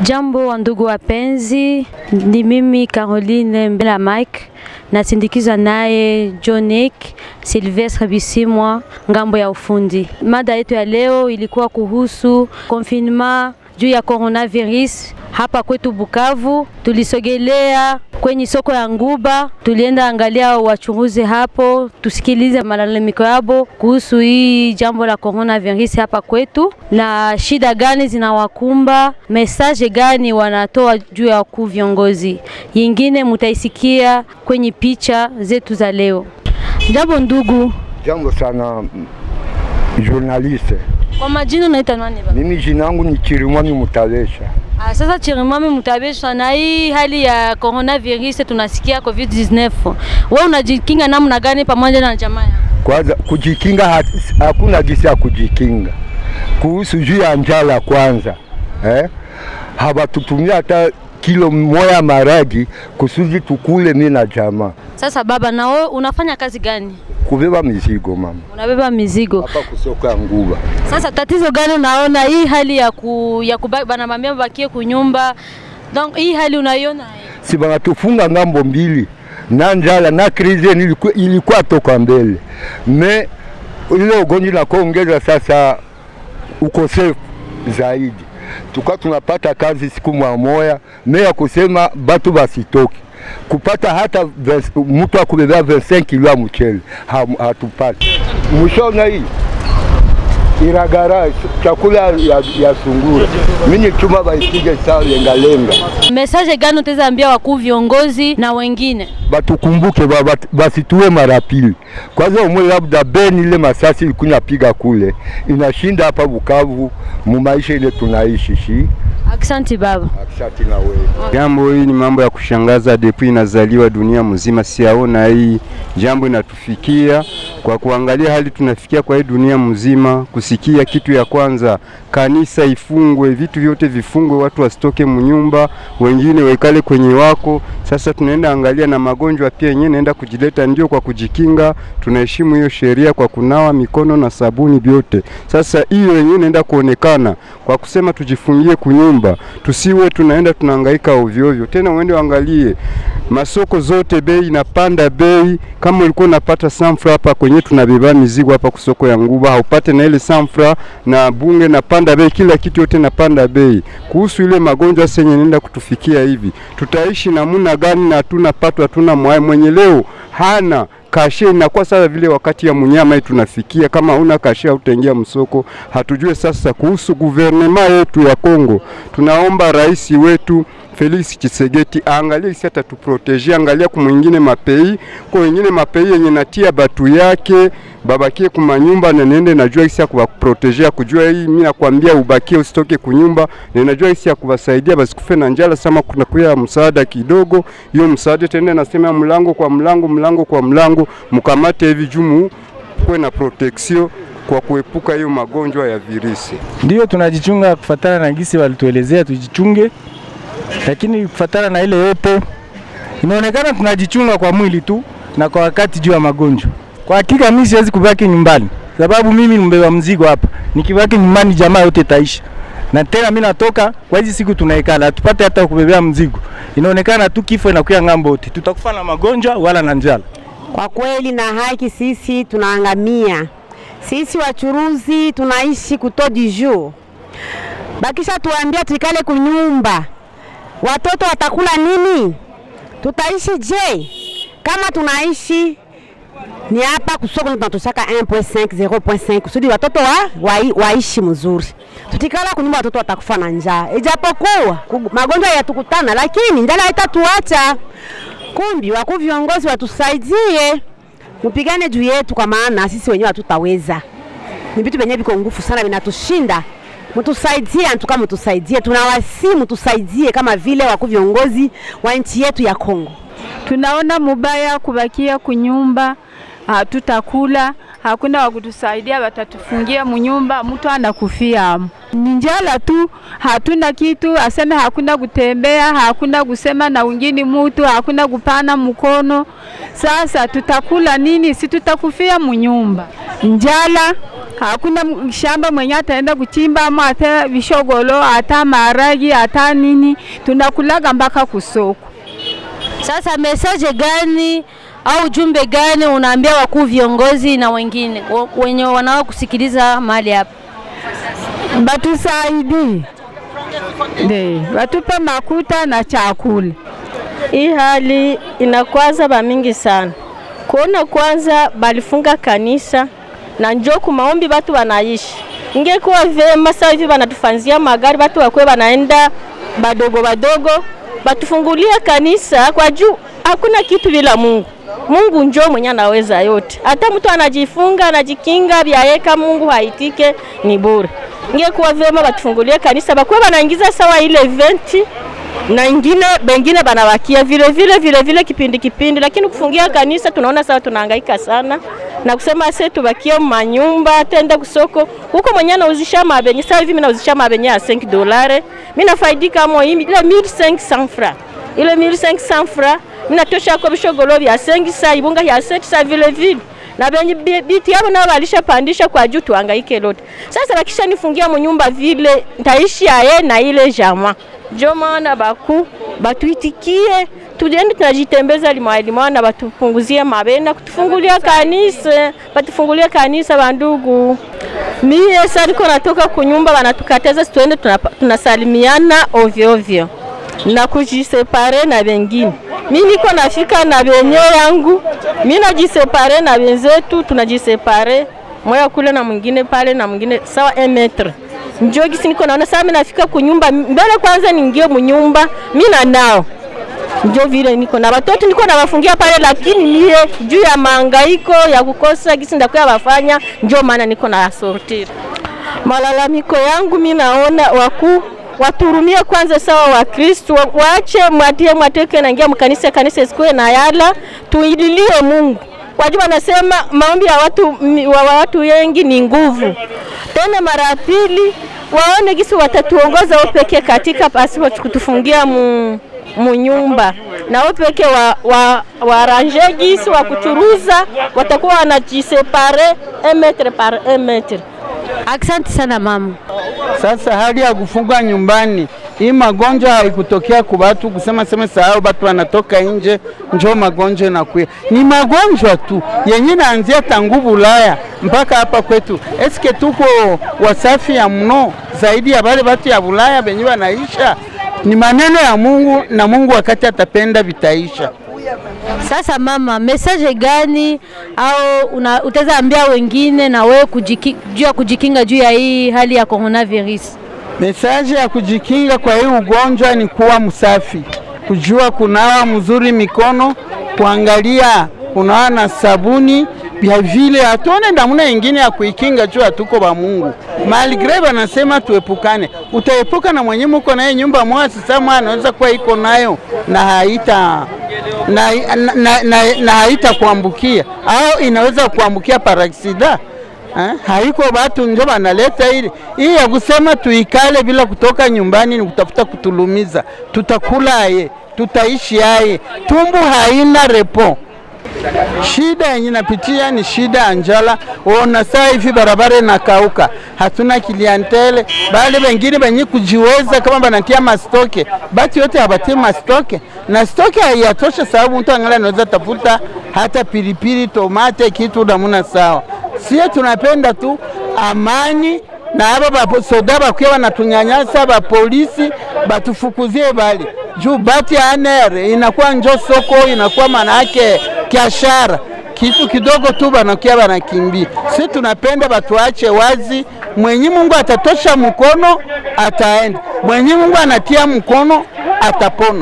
Jambo wa ndugu wapenzi, ni mimi Caroline Mbela Mike nasindikizwa naye Jonik Silvestre Bisimwa ngambo ya ufundi. Mada yetu ya leo ilikuwa kuhusu confinement juu ya coronavirus hapa kwetu Bukavu. Tulisogelea kwenye soko ya Nguba, tulienda angalia wachuruzi hapo, tusikilize malalamiko yabo kuhusu hii jambo la coronavirus hapa kwetu, na shida gani zinawakumba, message gani wanatoa juu ya wakuu viongozi. Yingine mutaisikia kwenye picha zetu za leo. Jambo ndugu. Jambo sana journaliste. Kwa majina unaita nani baba? Mimi jina langu ni Chirimwami Mutalesha. Ah, sasa Chirimwami Mutabesha, na hii hali ya coronavirus tunasikia COVID-19, wewe unajikinga namna gani pamoja na jamaa yako? Kwanza kujikinga, hat- hakuna gisi ya kujikinga. Kuhusu juu ya njala kwanza, eh? hawatutumia hata kilo moya maragi kusudi tukule mi na jamaa Sasa baba, na wewe unafanya kazi gani? kubeba mizigo mama Unabeba mizigo. hapa kusoko ya Nguba. Sasa tatizo gani unaona hii hali ya ku, ya kubaki banamwambia bakie kunyumba, donc hii hali unaiona aje? si banatufunga ngambo mbili na njala na krize ilikuwa, ilikuwa toka mbele me ile ugonjwa na kuongeza sasa ukosefu zaidi, tuka tunapata kazi siku mwa moya me ya kusema batu basitoki kupata hata ves- mtu akubebea 25 kilo ya mchele ha- hatupati. Mwishona hii iragara chakula ya, ya sungura mimi chuma baipige sawa lengalenga Message gani utaweza ambia wakuu viongozi na wengine? batukumbuke ba- bat- basituwe mara pili. Kwanza umwe labda beni ile masasi ilikuwa piga kule inashinda hapa Bukavu mu maisha ile tunaishi shi. Aksanti baba. Asante na wewe. Jambo hii ni mambo ya kushangaza, depuis inazaliwa dunia mzima, siaona hii jambo inatufikia kwa kuangalia hali tunafikia kwa hii dunia mzima, kusikia kitu ya kwanza, kanisa ifungwe, vitu vyote vifungwe, watu wasitoke mnyumba, wengine waikale kwenye wako. Sasa tunaenda angalia na magonjwa pia yenyewe naenda kujileta, ndio kwa kujikinga, tunaheshimu hiyo sheria kwa kunawa mikono na sabuni vyote. Sasa hiyo yenyewe inaenda kuonekana kwa kusema tujifungie kunyumba, tusiwe tunaenda tunahangaika ovyo ovyo. Tena uende uangalie masoko zote, bei inapanda bei. Kama ulikuwa unapata sanfra hapa kwenye tunabeba mizigo hapa kusoko ya Nguba, haupate na ile sanfra na bunge napanda bei, kila kitu yote napanda bei. Kuhusu ile magonjwa senye nenda kutufikia hivi, tutaishi namna gani? Na hatuna pato, hatuna mwai mwenye leo hana kashe inakuwa sasa vile wakati ya mnyama hii tunafikia, kama una kashe hautaingia msoko. Hatujue sasa kuhusu guvernema yetu ya Kongo, tunaomba rais wetu Felix Tshisekedi aangalie isi atatuproteje, angalia kumwingine mapei kwa wengine mapei yenye natia batu yake babakie kumanyumba na nende najua isi ya kuwaprotejea kujua hii, mimi nakwambia ubakie usitoke kunyumba, na najua isi ya kuwasaidia basikufe na njala. Sama kuna kuya msaada kidogo, hiyo msaada tena nasema mlango kwa mlango, mlango kwa mlango, mkamate hivi jumu kuwe na protection kwa kuepuka hiyo magonjwa ya virusi. Ndio tunajichunga kufatana na gisi walituelezea tujichunge, lakini kufatana na ile yote inaonekana tunajichunga kwa mwili tu na kwa wakati juu ya magonjwa. Kwa hakika mimi siwezi kubaki nyumbani, sababu mimi ni mbeba mzigo hapa. Nikibaki nyumbani, jamaa yote taisha, na tena mimi natoka kwa hizi siku tunaikala, hatupate hata kubebea mzigo. Inaonekana tu kifo inakuya ng'ambo yote, tutakufa na magonjwa wala na njala. Kwa kweli na haki, sisi tunaangamia. Sisi wachuruzi tunaishi kuto du jour, bakisha tuambia tuikale kunyumba, watoto watakula nini? Tutaishi je? Kama tunaishi ni hapa kusoko ndo tunatoshaka 1.5 0.5 kusudi watoto wa, wa, waishi mzuri. Tutikala kunyumba watoto watakufa na njaa, ijapokuwa ku- magonjwa yatukutana, lakini njala haitatuacha. Kumbi wakuu viongozi watusaidie, mpigane juu yetu, kwa maana sisi wenyewe hatutaweza. Ni vitu vyenyewe viko nguvu sana, vinatushinda. Mtusaidie, antuka mtusaidie, tunawasi mtusaidie, kama vile wakuu viongozi wa nchi yetu ya Kongo. tunaona mubaya kubakia kunyumba, hatutakula, hakuna wa kutusaidia, watatufungia munyumba, mtu anakufia amo. Ni njala tu, hatuna kitu, aseme hakuna kutembea, hakuna kusema na wengine mutu, hakuna kupana mkono. Sasa tutakula nini? Si tutakufia munyumba, njala hakuna m- shamba mwenye ataenda kuchimba ama hata vishogolo hata maharagi hata nini, tunakulaga mpaka kusoko. Sasa mesaje gani au ujumbe gani unaambia wakuu viongozi na wengine wa- wenye wanao kusikiliza mahali hapa? Batusaidie, ndio watupe makuta na chakula. Hii hali inakwaza bamingi sana, kuona kwanza balifunga kanisa na njo kumaombi batu banaishi. Ingekuwa vema sasa hivi banatufanzia magari, batu wakwe banaenda badogo badogo, batufungulie kanisa kwa juu hakuna kitu bila Mungu. Mungu njo mwenye anaweza yote. Hata mtu anajifunga anajikinga vyaweka, Mungu haitike ni bure. Ingekuwa vema batufungulie kanisa, bakwe banaingiza sawa ile eventi na ingine bengine banawakia vile vile vile vile kipindi kipindi, lakini kufungia kanisa tunaona sawa, tunahangaika sana na kusema sasa tubakie manyumba tende kusoko huko mwenye anauzisha mabenye. Sasa hivi mimi nauzisha mabenye ya 5 dolare, mimi nafaidika mo ile 1500 francs ile 1500 francs mimi natosha kwa bishogolo vya 5 sa ibunga ya 7 sa vile vile na benye bi- biti yabo nao walishapandisha kwa juu, tuhangaike lote. Sasa bakisha nifungia munyumba vile ntaishi aye na ile jama njo maana baku batuitikie tujende tunajitembeza limwa limwa na batupunguzie mabena kutufungulia kanisa batufungulie kanisa bandugu. Mie sasa niko natoka kunyumba wanatukataza tuende tunapa- tunasalimiana ovyo ovyo na kujisepare na wengine. Mi niko nafika na benye yangu, mi najisepare na wenzetu, tunajisepare moya kule na mwingine pale na mwingine sawa un metre njo gisi niko naona sasa, mimi nafika kunyumba mbele, kwanza niingie munyumba mi na nao njo vile niko na watoto niko nawafungia pale, lakini mie juu ya mahangaiko ya kukosa gisi ndakuya wafanya, njo maana niko na sortir malalamiko yangu. Mi naona wakuu waturumie kwanza, sawa Wakristu wa- waache mwatie mwateke naingia mkanisa, kanisa isikuwe na yala, tuililie Mungu wajua wanasema maombi ya watu, mi- wa wa watu wengi ni nguvu. Tena mara ya pili waone gisi watatuongoza wao pekee katika pasipo kutufungia mu, mu nyumba na wao pekee wa, wa, waranje gisi wa kuchuruza watakuwa wanajisepare un metre par un metre. Asante sana mama. Sasa hali ya kufunga nyumbani, hii magonjwa haikutokea kwa watu kusema sema sahau, watu wanatoka nje njoo magonjwa inakuya. Ni magonjwa tu yenye naanzia tangu Bulaya mpaka hapa kwetu. Eske tuko wasafi ya mno zaidi ya wale watu ya Bulaya benye wanaisha? Ni maneno ya Mungu na Mungu wakati atapenda vitaisha. Sasa mama, message gani au una, utaweza ambia wengine na wewe kujiki, juu ya kujikinga juu ya hii hali ya coronavirus? Mesaje ya kujikinga kwa hii ugonjwa ni kuwa msafi, kujua kunawa mzuri mikono, kuangalia kunawa na sabuni vya vile, hatuone namna ingine ya kuikinga juu hatuko ba Mungu. Malgre banasema tuepukane, utaepuka na mwenye muko naye nyumba moja, sasa mwana anaweza kuwa iko nayo na haita na, na, na, na, na haita kuambukia au inaweza kuambukia paraksida Eh, haiko batu njo banaleta ile hii ya kusema tuikale bila kutoka nyumbani, ni kutafuta kutulumiza. Tutakula aye, tutaishi aye, tumbu haina repo. Shida yenye napitia ni shida ya njala. Ona saa hivi barabara inakauka, hatuna kiliantele, bali wengine benye kujiweza kama banatia mastoke, batu yote habatie mastoke na stoke haiyatosha, sababu mtu angalia anaweza tafuta hata pilipili, tomate, kitu namuna sawa. Sie tunapenda tu amani na aba basoda bakuya banatunyanyasa, bapolisi batufukuzie bali juu bati ya anere inakuwa njo soko, inakuwa manake biashara kitu kidogo tu banakia banakimbia. Si tunapenda batuache wazi, mwenye Mungu atatosha mkono ataenda, mwenye Mungu anatia mkono atapona.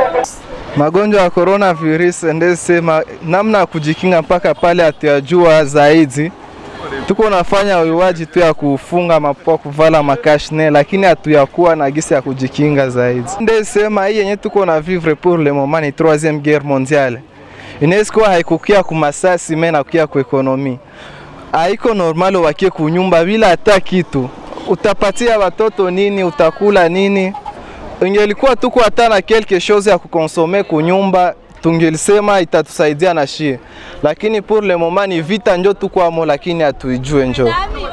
Magonjwa ya coronavirus ndesema namna ya kujikinga mpaka pale hatuyajua zaidi. Tuko nafanya uiwaji tu ya kufunga mapua, kuvala makashne, lakini hatuyakuwa na gisi ya kujikinga zaidi. Ndesema hii yenye tuko na vivre pour le moment ni troisième guerre mondiale, inaweza kuwa haikukia kumasasi me nakukia kuekonomi. Haiko normal wakie kunyumba bila hata kitu, utapatia watoto nini? Utakula nini? ingelikuwa tuko hata na quelque chose ya kukonsome kunyumba tungelisema itatusaidia na shie, lakini pour le moment ni vita njo tukwamo, lakini hatuijue njo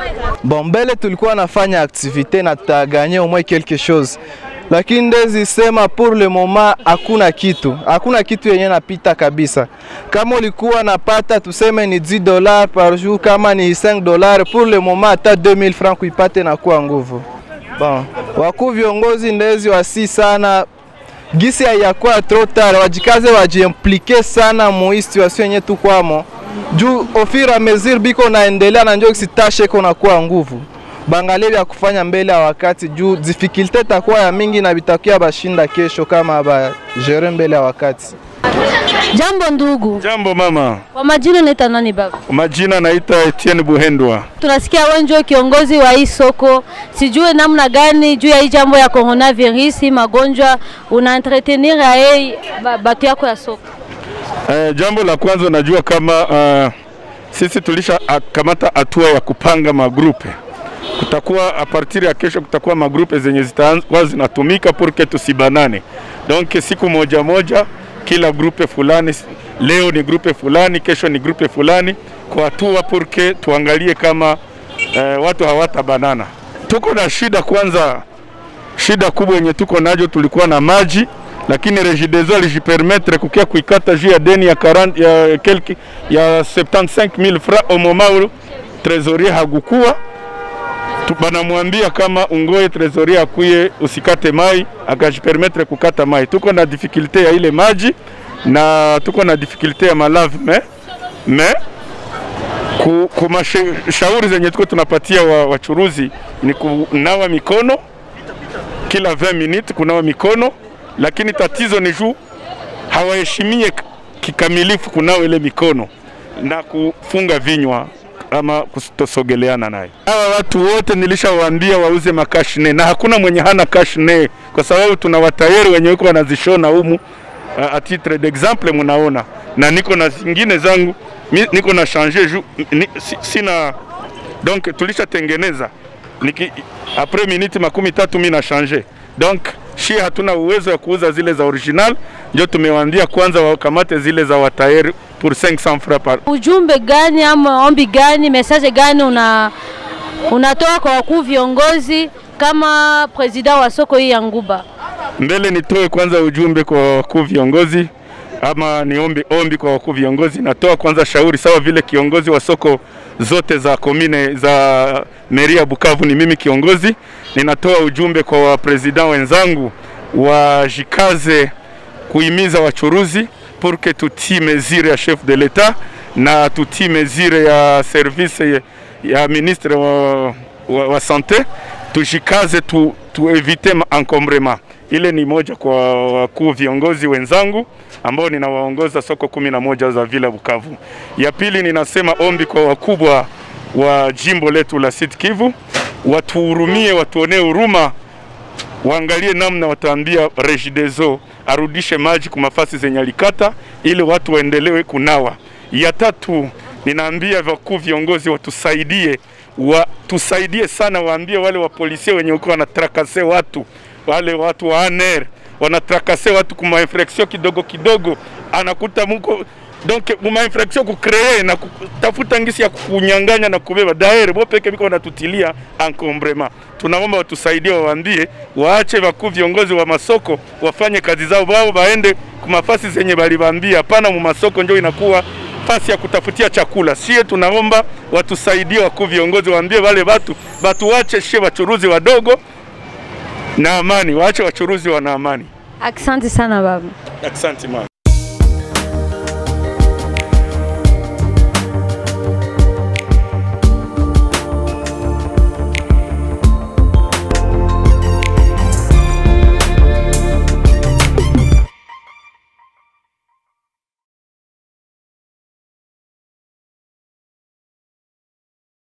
Bon, mbele tulikuwa nafanya activite na tutaganye au moins quelque chose, lakini ndezi sema pour le moment hakuna kitu, hakuna kitu yenye napita kabisa. Kama ulikuwa napata tuseme ni 10 dollars par jour, kama ni 5 dollars, pour le moment hata 2000 francs kuipate na kuwa nguvu. Bon, wakuu viongozi ndezi wasi sana gisi haiyakuwa trop tard, wajikaze wajiimplike sana mu hii situation yenye tukwamo juu au fur et à mesure biko naendelea na njo sitashe ko nakuwa nguvu bangalie vya kufanya mbele ya wakati juu difficulté takuwa ya mingi na bitakuya bashinda kesho kama ba jere mbele ya wakati. Jambo ndugu. Jambo mama. Kwa majina unaitwa nani baba? Majina naita Etienne Buhendwa. Tunasikia wewe ndio kiongozi wa hii soko, sijue namna gani juu ya hii jambo ya coronavirus, hii magonjwa una entretenir aye batu yako ya soko. Eh, jambo la kwanza najua kama uh, sisi tulisha a- kamata hatua ya kupanga magrupe. Kutakuwa a partir ya kesho kutakuwa magrupe zenye zitakuwa zinatumika purke tusibanane. Donc siku moja moja kila grupe fulani, leo ni grupe fulani, kesho ni grupe fulani, kwa hatua purke tuangalie kama eh, watu hawatabanana. Tuko na shida kwanza, shida kubwa yenye tuko najo, tulikuwa na maji lakini Regideso alijipermettre kukia kuikata juu ya deni ya 40 ya kelki ya 75000 francs au moment où trésorier hagukuwa Tu- banamwambia kama ungoe trésorier akuye usikate mai, akajipermettre kukata mai. Tuko na difficulté ya ile maji na tuko na difficulté ya malave me me ku, ku mashauri zenye tuko tunapatia wa- wachuruzi ni kunawa mikono kila 20 minutes kunawa mikono, lakini tatizo ni juu hawaheshimie k- kikamilifu kunawa ile mikono na kufunga vinywa ama kutosogeleana naye. Hawa watu wote nilishawaambia wauze makashne na hakuna mwenye hana kashne, kwa sababu tuna watayari wenye wiko wanazishona humu uh, a titre d'exemple mnaona, na niko na zingine zangu mi, niko na changer ju, ni, si, sina donc tulishatengeneza niki après minute makumi tatu mi na changer donc shi hatuna uwezo ya kuuza zile za original, ndio tumewaambia kwanza wakamate zile za watayari pour 500 francs par Ujumbe gani ama ombi gani, message gani una unatoa kwa wakuu viongozi kama president wa soko hii ya Nguba? mbele nitoe kwanza ujumbe kwa wakuu viongozi ama niombe ombi kwa wakuu viongozi. Natoa kwanza shauri sawa vile kiongozi wa soko zote za komine za meri ya Bukavu, ni mimi kiongozi. Ninatoa ujumbe kwa wapresident wenzangu wajikaze kuhimiza wachuruzi pour que tutii mesure ya chef de l'etat na tutii mesure ya service ya, ya ministre wa, wa, wa sante, tujikaze tu, tuevite encombrement. Ile ni moja kwa wakuu viongozi wenzangu ambao ninawaongoza soko kumi na moja za vila Bukavu. Ya pili ninasema ombi kwa wakubwa wa jimbo letu la Sud Kivu, watuhurumie, watuonee huruma waangalie namna wataambia Regideso arudishe maji kwa mafasi zenye alikata ili watu waendelewe kunawa. Ya tatu, ninaambia wakuu viongozi watusaidie, watusaidie sana, waambie wale wapolisia wenye uko wanatrakase watu, wale watu wa ANR wanatrakase watu kuma infraction kidogo kidogo, anakuta muko donc muma infraction kukree na kutafuta ngisi ya kunyang'anya na kubeba daire bo peke biko wanatutilia encombrement. Tunaomba watusaidie, wawaambie waache wakuu viongozi wa masoko wafanye kazi zao, wao waende kumafasi zenye balibambia. Hapana, mu masoko ndio inakuwa fasi ya kutafutia chakula. Sie tunaomba watusaidie wakuu viongozi, waambie wale watu batu wache shie wachuruzi wadogo na amani, waache wachuruzi wana amani. Asante sana baba. Asante mama.